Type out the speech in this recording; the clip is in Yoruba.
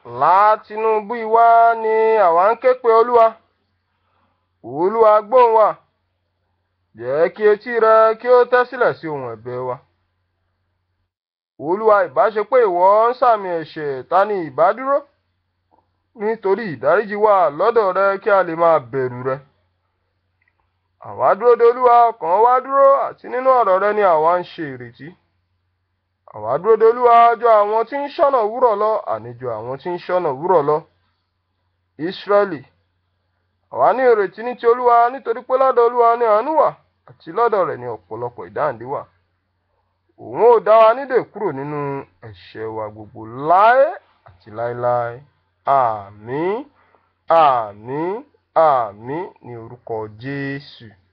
látinúbú ìwá ni àwa ń ké pe olúwa olúwa gbóhùn wa jẹ́ kí etí rẹ kí ó tẹ́ sílẹ̀ sí ohùn ẹ̀bẹ̀ wa olúwa ìbá ṣe pé ìwọ ń sàmì ẹ̀ṣẹ̀ ta ni ìbá dúró nítorí ìdáríjì wà lọ́dọ̀ rẹ kí a lè máa bẹ̀rù rẹ àwa dúró de olúwa ọkàn wa dúró àti nínú ọ̀rọ̀ rẹ ni àwa ń ṣe ìrètí àwa dúró de olúwa jọ àwọn tí ń ṣọ́nà wúrọ̀ lọ àníjọ àwọn tí ń ṣọ́nà wúrọ̀ lọ ìsírẹ́lì àwa ní ìrètí ní ti olúwa nítorí pé lọ́dọ̀ olúwa ni àánú wà àti lọ́dọ̀ rẹ̀ ni ọ̀pọ̀lọpọ̀ ìdáǹdè wà òun ò dá wa nídè kúrò nínú ẹ̀ṣẹ̀ wa gbogbo láé àti láéláé àmín àmín àmín ní orúkọ jésù.